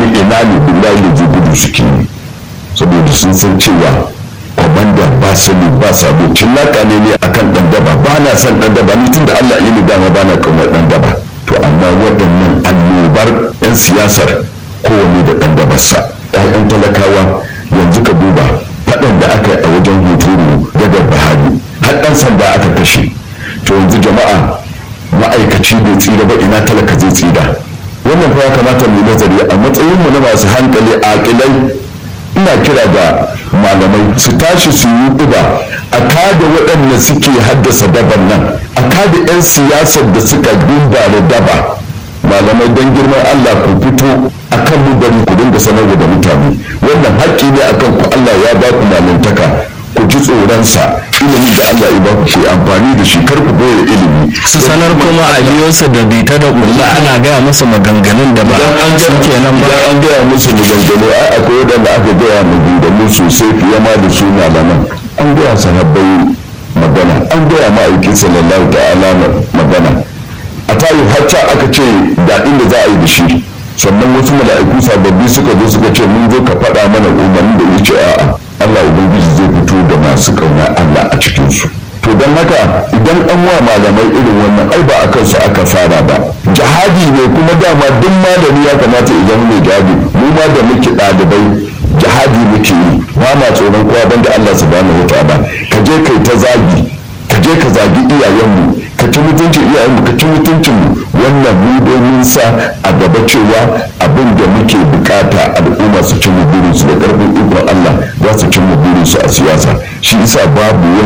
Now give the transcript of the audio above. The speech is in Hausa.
wani ina ne billahi da ji gudu suke yi saboda sun san cewa kwamanda ba sani ba sabo cillaka ne ne akan dan daba ba na son dan daba ni tunda Allah ya ni dama ba na kamar dan daba to amma waɗannan annobar 'yan siyasar kowane da dan dabarsa 'ya'yan talakawa yanzu ka duba faɗan da aka yi a wajen hoturu daga bahari har ɗan sanda aka kashe to yanzu jama'a ma'aikaci bai tsira ba ina talaka zai tsira wannan fa ya kamata mu nazari a matsayin mu na masu hankali aƙilai ina kira ga malamai su tashi su yi uba a kada waɗanda suke haddasa daban nan a kada 'yan siyasar da suka dumba da daba malamai don girman Allah ku fito akan mu bari ku dinga sanarwa da mutane wannan haƙƙi ne akan ku Allah ya ba ku malantaka ku ji tsoronsa ilimi da Allah ya ba ku ku amfani da shi kar ku boye ilimi su sanar kuma a biyo su da bita da kulla ana gaya musu maganganun da ba su kenan ba idan an gaya musu maganganu ai akwai waɗanda aka gaya maganganu sosai fiye ma da su malaman an gaya sahabbai magana an gaya ma'aikin sallallahu ta'ala magana a tayi hacca aka ce da inda za a yi da shi sannan wasu mala'iku sababbi suka zo suka ce mun zo ka faɗa mana umarni da wuce a'a Allah ubangiji zai fito da masu kauna Allah a cikin su to don haka idan an wa malamai irin wannan ai ba a kansu aka fara ba jihadi ne kuma dama duk malami ya kamata idan mai jihadi mu ma da muke ɗalibai jihadi muke yi ba ma tsoron kowa banda Allah subhanahu wa ta'ala ka je kai ta zagi ka je ka zagi iyayenmu ka ci mutuncin iyayenmu ka ci mutuncin mu wannan mu domin sa a gaba cewa abin da muke bukata al'umma su ci mu burinsu da karfin ikon Allah za su ci mu burinsu a siyasa shi isa babu wani